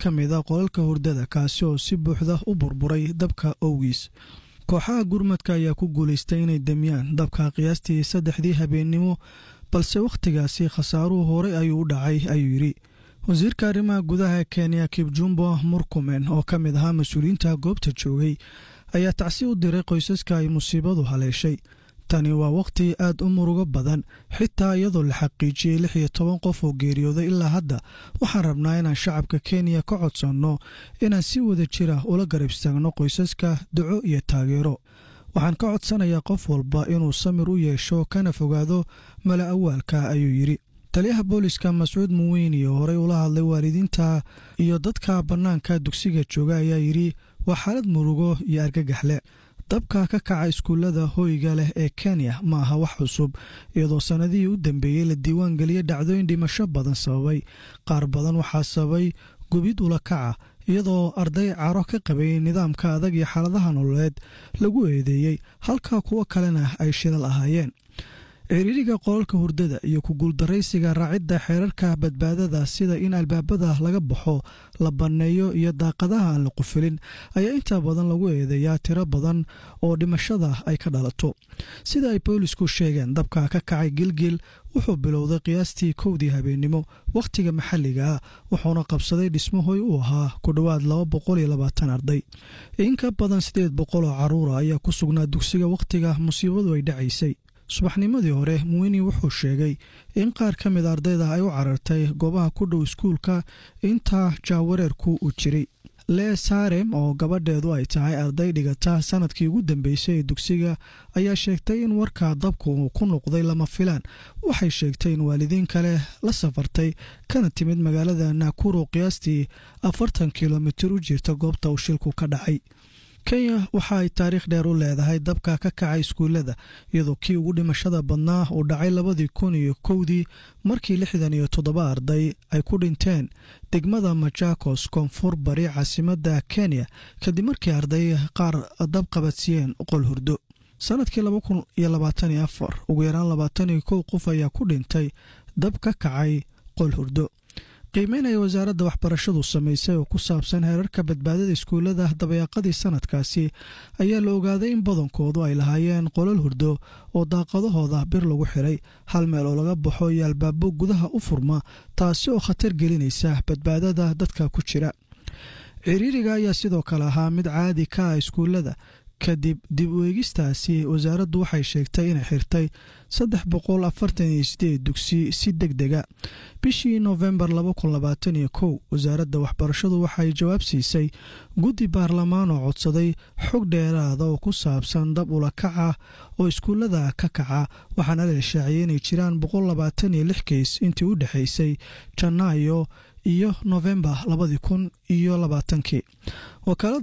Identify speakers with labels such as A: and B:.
A: ka mid a qolalka hurdada kaasi oo si buuxda u burburay dabka owgiis kooxaha gurmadka ayaa ku guulaystay inay demiyaan dabka qiyaastii saddexdii habeennimo balse wakhtigaasi khasaaruhu horey ayuu u dhacay ayuu yidhi wasiirka arrimaha gudaha ee kenya kibjumbo murkumen oo ka mid ahaa mas-uuliyiinta goobta joogay ayaa tacsi u diray qoysaska ay musiibadu haleeshay tani waa wakhti aad u murugo badan xitaa iyadoo la xaqiijiyey lix iyo toban qof oo geeriyooday ilaa hadda waxaan rabnaa inaan shacabka kenya ka codsanno inaan si wada jira ula garab istaagno qoysaska duco iyo taageero waxaan ka codsanayaa qof walba inuu samir u yeesho kana fogaado mala awaalka ayuu yidhi taliyaha booliska mascuud muweyni oo horey ula hadlay waalidiinta iyo dadka bannaanka dugsiga jooga ayaa yidhi waa xaalad murugo iyo argagaxle dabka ka kaca iskuullada hoyga leh ee kenya ma aha wax cusub iyadoo sannadihii u dambeeyey la diiwaan geliyey dhacdooyin dhimasho badan sababay qaar badan waxaa sababay gubid ula kaca iyadoo arday caro ka qabay nidaamka adag iyo xaaladaha nololeed lagu eedeeyey halka kuwo kalena ay shilal ahaayeen ciriiriga qolalka hurdada iyo ku guuldaraysiga raacidda xeerarka badbaadada sida in albaabada laga baxo la banneeyo iyo daaqadaha aan la qufilin ayaa intaa badan lagu eedeeyaa tiro badan oo dhimashada ay ka dhalato sida ay boolisku sheegeen dabka ka kacay gilgil wuxuu bilowday qiyaastii kowdii habeennimo wakhtiga maxalliga ah wuxuuna qabsaday dhismahoy u ahaa ku dhowaad laba boqol iyo labaatan arday in ka badan siddeed boqol oo carruura ayaa ku sugnaa dugsiga wakhtiga musiibadu ay dhacaysay subaxnimadii hore muwini wuxuu sheegay in qaar ka mid ardayda ay u carartay goobaha ku dhow iskuulka inta jaawareerku uu jiray lee saarem oo gabadheedu ay tahay arday dhigata sanadkii ugu dambeysay ee dugsiga ayaa sheegtay in warka dabku ku noqday lama filaan waxay sheegtay in waalidiin kale la safartay kana timid magaalada nakuro qiyaastii afartan kilomitir u jirta goobta uu shilku ka dhacay kenya waxa ay taariikh dheer u leedahay dabka ka kacay iskuullada iyadoo kii ugu dhimashada badnaa uu dhacay labadii kun iyo kowdii markii lixdan iyo toddoba arday ay ku dhinteen degmada majakos koonfur bari caasimadda kenya kadib markii arday qaar dab qabadsiiyeen qol hurdo sanadkii laba kun iyo labaatan iyo afar ugu yaraan labaatan iyo kow qof ayaa ku dhintay dab ka kacay qol hurdo qiimeyn ay wasaaradda waxbarashadu samaysay oo ku saabsan heerarka badbaadada iskuullada dabayaaqadii sanadkaasi ayaa la ogaaday in badankoodu ay lahaayeen qolal hurdo oo daaqadahooda bir lagu xiray hal meel oo laga baxo iyo albaabo gudaha u furma taasi oo khatar gelinaysa badbaadada dadka ku jira ciriiriga ayaa sidoo kale ahaa mid caadi ka ah iskuullada kadib dib u eegistaasi wasaaraddu waxay sheegtay inay xirtay saddex boqol afartan iyo sideed dugsi si deg dega bishii noofembar laba kun labaatan iyo kow wasaaradda waxbarashadu waxay jawaab siisay guddi baarlamaan oo codsaday xog dheeraada oo ku saabsan dab ula kaca oo iskuullada ka kaca waxaana la shaaciyey inay jiraan boqol labaatan iyo lix keys intii u dhexaysay janaayo iyo noofembar labadii kun iyo labaatankii